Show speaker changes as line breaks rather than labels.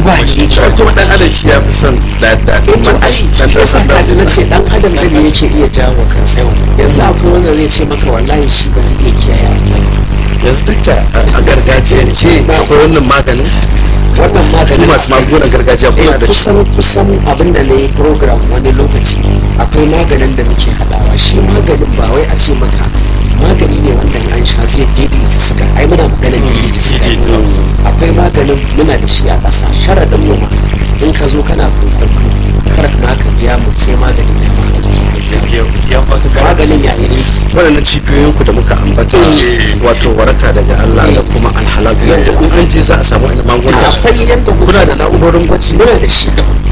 guba ne
shi kuma dan adam shi ya fi son da da
to ai
dan
shi yasa
dan
ka ji na ce dan adam da ne yake iya jawo kansa yanzu akwai wanda zai ce maka wallahi shi ba zai iya kiyaye alƙali
yanzu dakta a gargajiyance akwai wannan maganin
wannan
ku
maganin
masu magungunan gargajiya kuna da shi
kusan kusan abin da na yi program wani lokaci akwai maganin da muke haɗawa shi maganin ba wai a ce maka magani ne wanda in an sha zai daidaita suga ai muna maganin daidaita suga ne. akwai maganin muna da shi a ƙasa sharaɗin mu ma in ka zo kana kwankwanto kar ma ka biya mu sai maganin ya ma maganin ya yi
waɗannan cibiyoyinku da muka ambata wato waraka daga Allah da kuma alhalal yadda in an je za a samu wani magunguna
akwai yadda
kuna da na'urorin gwaji
muna da shi